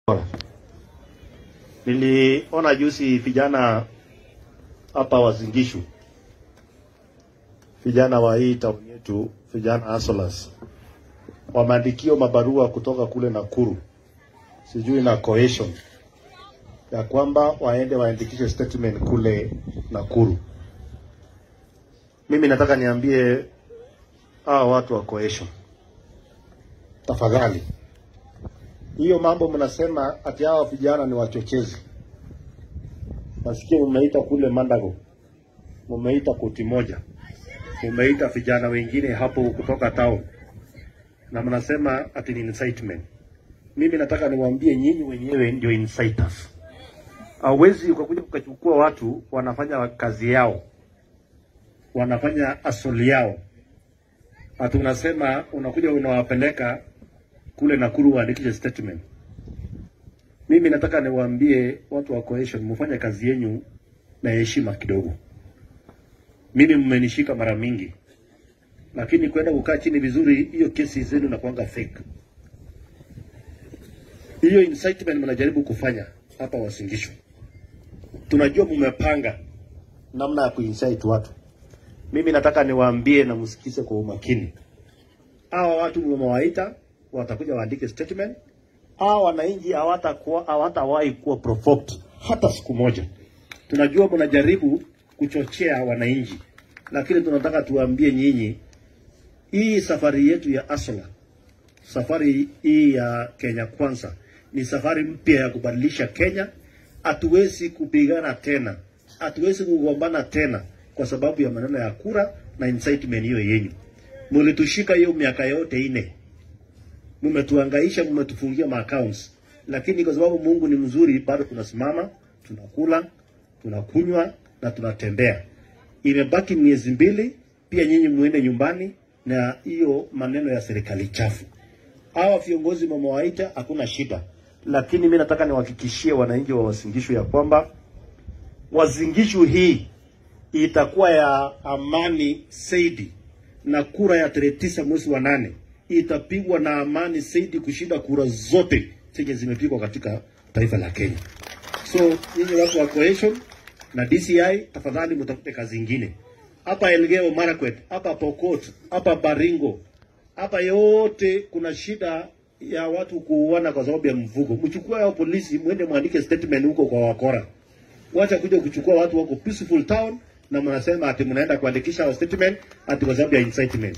Niliona juzi vijana hapa Wazingishu, vijana wa hii tauni yetu, vijana asolas wameandikio mabarua kutoka kule Nakuru, sijui na cohesion ya kwamba waende waandikishe statement kule Nakuru. Mimi nataka niambie hawa watu wa cohesion, tafadhali hiyo mambo mnasema ati hawa vijana ni wachochezi. Nasikia mumeita kule Mandago, mumeita koti moja, mumeita vijana wengine hapo kutoka town, na mnasema ati ni incitement. Mimi nataka niwaambie nyinyi wenyewe ndio inciters. Hauwezi ukakuja ukachukua watu wanafanya kazi yao, wanafanya asoli yao, ati unasema unakuja unawapeleka kule Nakuru waandikishe statement. Mimi nataka niwaambie watu wa cohesion, mfanye kazi yenyu na heshima kidogo. Mimi mmenishika mara mingi, lakini kwenda kukaa chini vizuri, hiyo kesi zenu na kuanga fake. Hiyo incitement mnajaribu kufanya hapa Wasingishu, tunajua mmepanga namna ya kuincite watu. Mimi nataka niwaambie na msikize kwa umakini, hawa watu mmewaita watakuja waandike statement. Hawa wananchi hawatakuwa hawatawahi kuwa provoked hata siku moja. Tunajua mnajaribu kuchochea wananchi, lakini tunataka tuambie nyinyi, hii safari yetu ya Asola, safari hii ya Kenya Kwanza ni safari mpya ya kubadilisha Kenya. Hatuwezi kupigana tena, hatuwezi kugombana tena kwa sababu ya maneno ya kura na incitement hiyo yenyu. Mulitushika hiyo miaka yote ine mmetuangaisha, mmetufungia maaccounts, lakini kwa sababu Mungu ni mzuri, bado tunasimama, tunakula, tunakunywa na tunatembea. Imebaki miezi mbili, pia nyinyi muende nyumbani na hiyo maneno ya serikali chafu. Hawa viongozi mmewaita, hakuna shida, lakini mimi nataka niwahakikishie wananchi wa Wasingishu ya kwamba Wasingishu hii itakuwa ya amani zaidi, na kura ya tarehe tisa mwezi wa nane itapigwa na amani zaidi kushinda kura zote zenye zimepigwa katika taifa la Kenya. So nyinyi watu wa cohesion na DCI, tafadhali mtafute kazi ingine hapa Elgeyo Marakwet, hapa Pokot, hapa Baringo, hapa yote kuna shida ya watu kuuana kwa sababu ya mvugo. Mchukue hao polisi, mwende mwandike statement huko kwa wakora. Wacha kuja kuchukua watu wako peaceful town na mnasema ati mnaenda kuandikisha wa statement ati kwa sababu ya incitement.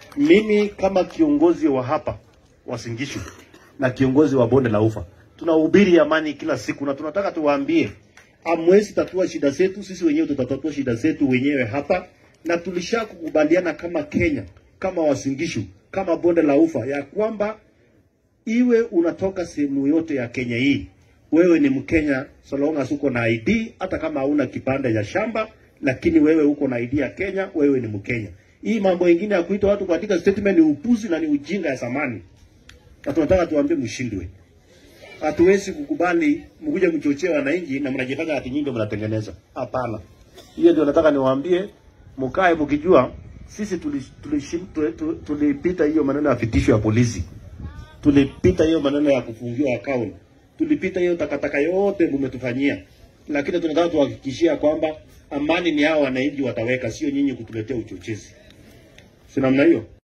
Mimi kama kiongozi wa hapa Wasingishu na kiongozi wa bonde la Ufa tunahubiri amani kila siku, na tunataka tuwaambie, amwezi tatua shida zetu, sisi wenyewe tutatatua shida zetu wenyewe hapa, na tulishakukubaliana kama Kenya, kama Wasingishu, kama bonde la Ufa ya kwamba iwe unatoka sehemu yote ya Kenya hii, wewe ni Mkenya so long as uko na ID, hata kama hauna kipande cha shamba, lakini wewe uko na ID ya Kenya, wewe ni Mkenya. Hii mambo ingine ya kuita watu katika statement ni upuzi na ni ujinga ya zamani, na tunataka tuambie mshindwe. Hatuwezi kukubali mkuje mchochee wananchi na mnajifanya ati nyinyi ndio mnatengeneza. Hapana, hiyo ndio nataka niwaambie, mkae mkijua sisi tulipita tuli, tuli, tuli, tuli hiyo maneno ya vitisho ya polisi, tulipita hiyo maneno ya kufungiwa account, tulipita hiyo takataka yote mmetufanyia, lakini tunataka tuhakikishia kwamba amani ni hao wananchi wataweka, sio nyinyi kutuletea uchochezi. Si namna hiyo?